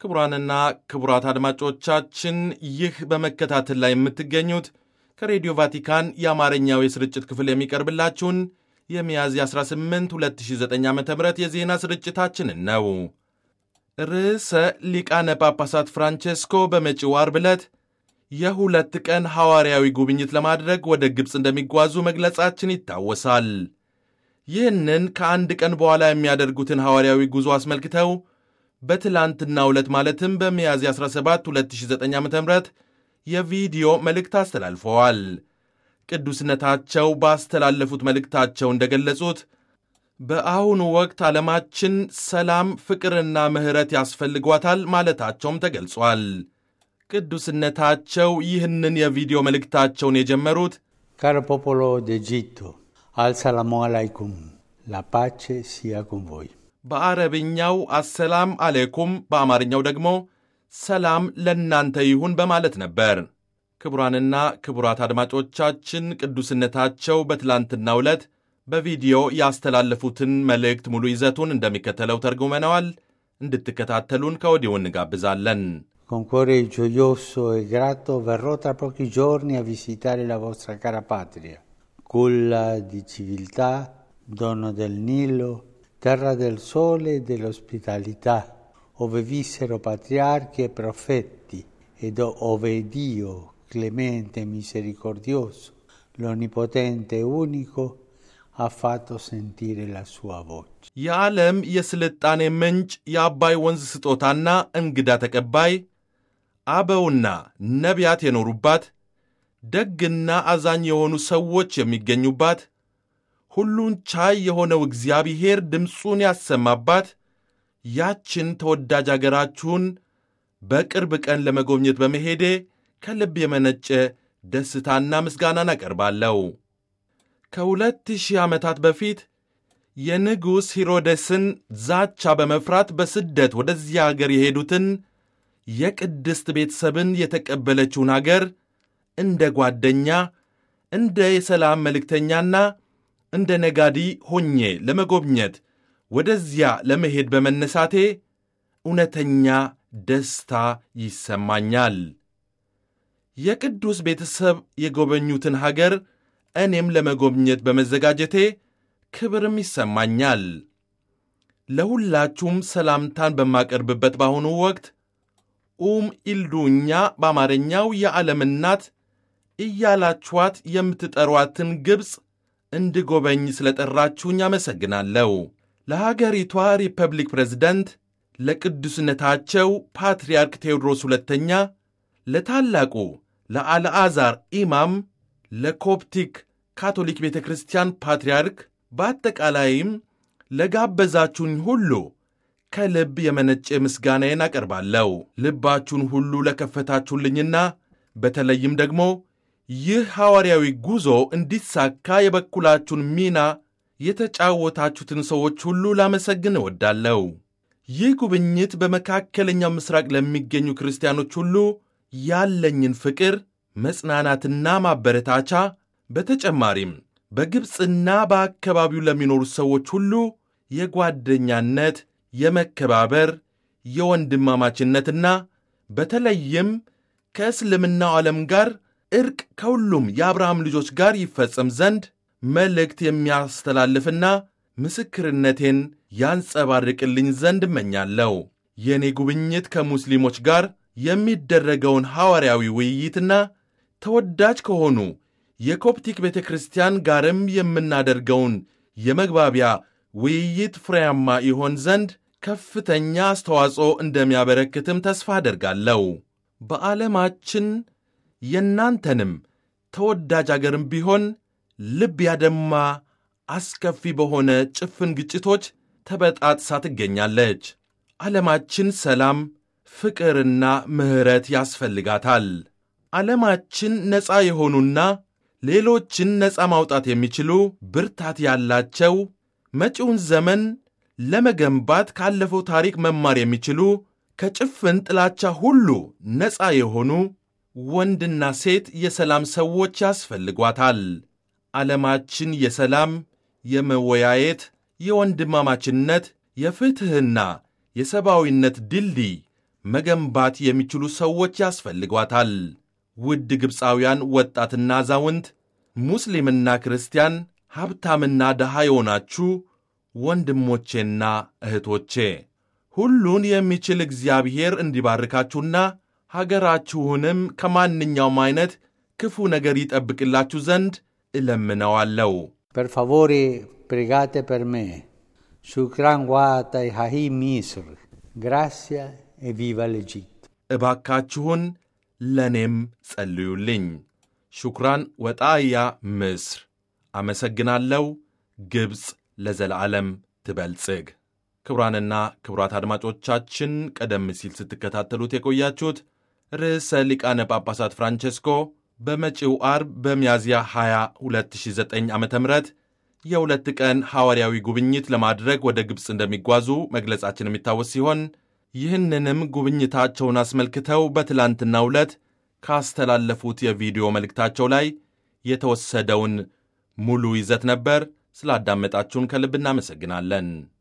ክቡራንና ክቡራት አድማጮቻችን ይህ በመከታተል ላይ የምትገኙት ከሬዲዮ ቫቲካን የአማርኛው የስርጭት ክፍል የሚቀርብላችሁን የሚያዝያ 18 2009 ዓ ም የዜና ስርጭታችንን ነው። ርዕሰ ሊቃነ ጳጳሳት ፍራንቼስኮ በመጪው ዓርብ ዕለት የሁለት ቀን ሐዋርያዊ ጉብኝት ለማድረግ ወደ ግብፅ እንደሚጓዙ መግለጻችን ይታወሳል። ይህንን ከአንድ ቀን በኋላ የሚያደርጉትን ሐዋርያዊ ጉዞ አስመልክተው በትላንትናው ዕለት ማለትም በሚያዝያ 17 2009 ዓ ም የቪዲዮ መልእክት አስተላልፈዋል። ቅዱስነታቸው ባስተላለፉት መልእክታቸው እንደገለጹት በአሁኑ ወቅት ዓለማችን ሰላም፣ ፍቅርና ምሕረት ያስፈልጓታል ማለታቸውም ተገልጿል። ቅዱስነታቸው ይህንን የቪዲዮ መልእክታቸውን የጀመሩት Caro popolo d'Egitto, al-salamu alaikum, la pace sia con voi. በአረብኛው አሰላም አሌኩም በአማርኛው ደግሞ ሰላም ለእናንተ ይሁን በማለት ነበር። ክቡራንና ክቡራት አድማጮቻችን ቅዱስነታቸው በትላንትናው ዕለት በቪዲዮ ያስተላለፉትን መልእክት ሙሉ ይዘቱን እንደሚከተለው ተርጉመነዋል። እንድትከታተሉን ከወዲሁ እንጋብዛለን። Con cuore gioioso e grato verrò tra pochi giorni a visitare la vostra cara patria, culla di civiltà, dono del Nilo, terra del sole e dell'ospitalità, ove vissero patriarchi e profeti, ed ove Dio, clemente e misericordioso, l'Onnipotente e unico, ha fatto sentire la sua voce. የዓለም የስልጣኔ ምንጭ የአባይ ወንዝ ስጦታና እንግዳ ተቀባይ አበውና ነቢያት የኖሩባት ደግና አዛኝ የሆኑ ሰዎች የሚገኙባት ሁሉን ቻይ የሆነው እግዚአብሔር ድምፁን ያሰማባት ያችን ተወዳጅ አገራችሁን በቅርብ ቀን ለመጎብኘት በመሄዴ ከልብ የመነጨ ደስታና ምስጋናን አቀርባለሁ። ከሁለት ሺህ ዓመታት በፊት የንጉሥ ሂሮደስን ዛቻ በመፍራት በስደት ወደዚያ አገር የሄዱትን የቅድስት ቤተሰብን የተቀበለችውን አገር እንደ ጓደኛ፣ እንደ የሰላም መልእክተኛና እንደ ነጋዲ ሆኜ ለመጎብኘት ወደዚያ ለመሄድ በመነሳቴ እውነተኛ ደስታ ይሰማኛል። የቅዱስ ቤተሰብ የጎበኙትን ሀገር እኔም ለመጎብኘት በመዘጋጀቴ ክብርም ይሰማኛል። ለሁላችሁም ሰላምታን በማቀርብበት በአሁኑ ወቅት ኡም ኢልዱኛ በአማርኛው የዓለም እናት እያላችኋት የምትጠሯትን ግብፅ እንድጎበኝ ስለጠራችሁኝ አመሰግናለሁ። ለሀገሪቷ ሪፐብሊክ ፕሬዝደንት፣ ለቅዱስነታቸው ፓትርያርክ ቴዎድሮስ ሁለተኛ፣ ለታላቁ ለአልዓዛር ኢማም፣ ለኮፕቲክ ካቶሊክ ቤተ ክርስቲያን ፓትርያርክ፣ በአጠቃላይም ለጋበዛችሁኝ ሁሉ ከልብ የመነጨ ምስጋናዬን አቀርባለሁ። ልባችሁን ሁሉ ለከፈታችሁልኝና በተለይም ደግሞ ይህ ሐዋርያዊ ጉዞ እንዲሳካ የበኩላችሁን ሚና የተጫወታችሁትን ሰዎች ሁሉ ላመሰግን እወዳለሁ። ይህ ጉብኝት በመካከለኛው ምስራቅ ለሚገኙ ክርስቲያኖች ሁሉ ያለኝን ፍቅር፣ መጽናናትና ማበረታቻ በተጨማሪም በግብፅና በአካባቢው ለሚኖሩ ሰዎች ሁሉ የጓደኛነት፣ የመከባበር፣ የወንድማማችነትና በተለይም ከእስልምናው ዓለም ጋር ዕርቅ ከሁሉም የአብርሃም ልጆች ጋር ይፈጸም ዘንድ መልእክት የሚያስተላልፍና ምስክርነቴን ያንጸባርቅልኝ ዘንድ እመኛለሁ። የእኔ ጉብኝት ከሙስሊሞች ጋር የሚደረገውን ሐዋርያዊ ውይይትና ተወዳጅ ከሆኑ የኮፕቲክ ቤተ ክርስቲያን ጋርም የምናደርገውን የመግባቢያ ውይይት ፍሬያማ ይሆን ዘንድ ከፍተኛ አስተዋጽኦ እንደሚያበረክትም ተስፋ አደርጋለሁ። በዓለማችን የእናንተንም ተወዳጅ አገርም ቢሆን ልብ ያደማ አስከፊ በሆነ ጭፍን ግጭቶች ተበጣጥሳ ትገኛለች። ዓለማችን ሰላም፣ ፍቅርና ምሕረት ያስፈልጋታል። ዓለማችን ነፃ የሆኑና ሌሎችን ነፃ ማውጣት የሚችሉ ብርታት ያላቸው መጪውን ዘመን ለመገንባት ካለፈው ታሪክ መማር የሚችሉ ከጭፍን ጥላቻ ሁሉ ነፃ የሆኑ ወንድና ሴት የሰላም ሰዎች ያስፈልጓታል። ዓለማችን የሰላም፣ የመወያየት፣ የወንድማማችነት፣ የፍትሕና የሰብአዊነት ድልድይ መገንባት የሚችሉ ሰዎች ያስፈልጓታል። ውድ ግብፃውያን ወጣትና አዛውንት፣ ሙስሊምና ክርስቲያን፣ ሀብታምና ድሃ የሆናችሁ ወንድሞቼና እህቶቼ ሁሉን የሚችል እግዚአብሔር እንዲባርካችሁና ሀገራችሁንም ከማንኛውም አይነት ክፉ ነገር ይጠብቅላችሁ ዘንድ እለምነዋለሁ። Per favore pregate per me. Shukran wa Hahi Misr. Grazie e viva l'Egitto. እባካችሁን ለእኔም ጸልዩልኝ። ሹክራን ወጣያ ምስር። አመሰግናለሁ። ግብፅ ለዘለዓለም ትበልጽግ። ክቡራንና ክቡራት አድማጮቻችን ቀደም ሲል ስትከታተሉት የቆያችሁት ርዕሰ ሊቃነ ጳጳሳት ፍራንቼስኮ በመጪው አርብ በሚያዝያ 20 2009 ዓ ም የሁለት ቀን ሐዋርያዊ ጉብኝት ለማድረግ ወደ ግብፅ እንደሚጓዙ መግለጻችን የሚታወስ ሲሆን ይህንንም ጉብኝታቸውን አስመልክተው በትላንትናው ዕለት ካስተላለፉት የቪዲዮ መልእክታቸው ላይ የተወሰደውን ሙሉ ይዘት ነበር። ስላዳመጣችሁን ከልብ እናመሰግናለን።